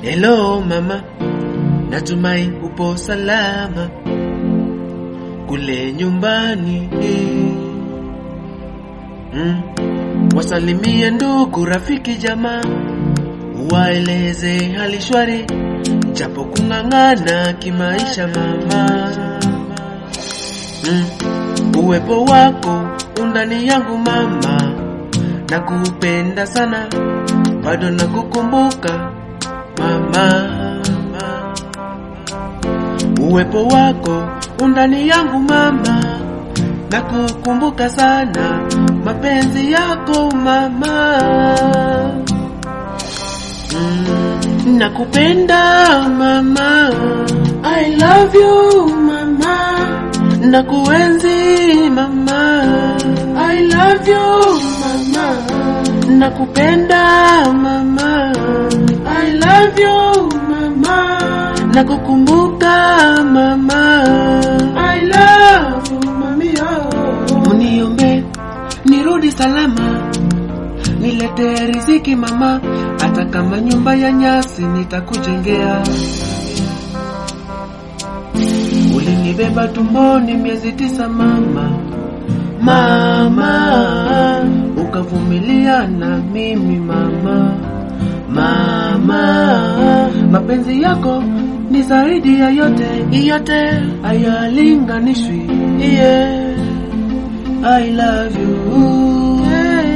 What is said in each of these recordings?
Hello mama, natumai upo salama kule nyumbani. Mm. Wasalimie ndugu, rafiki, jamaa, waeleze hali shwari, japo kung'ang'ana kimaisha mama. Mm. Uwepo wako undani yangu mama, nakupenda sana, bado nakukumbuka mama. Uwepo wako undani yangu mama, nakukumbuka sana, mapenzi yako mama. Mm, nakupenda mama, I love you mama, nakuenzi mama, I love you mama, nakupenda mama, I love you mama, nakukumbuka mama, I love you mami oh. Uniombe nirudi salama, nilete riziki mama, hata kama nyumba ya nyasi nitakujengea. Ulinibeba tumboni miezi tisa mama, mama, ukavumilia na mimi mama, mama, mapenzi yako ni zaidi ya yote, yote hayalinganishwi. Yeah, I love you.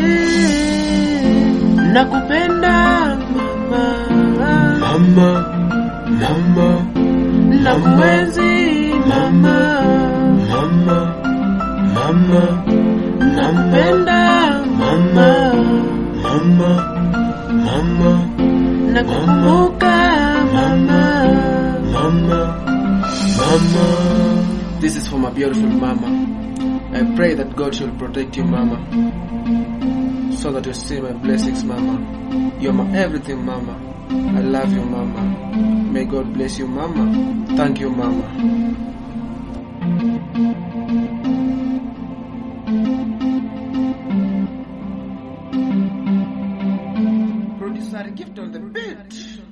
Nakupenda mama, Mama, mama, nakuenzi mama, mama, mama, nakupenda mama, mama, mama, nakukumbuka mama. mama, mama. This is for my beautiful mama. I pray that God shall protect you, mama, so that you see my blessings, mama. You're my everything, mama. I love you, mama. May God bless you, mama. Thank you, mama. Producer, gift on the beat.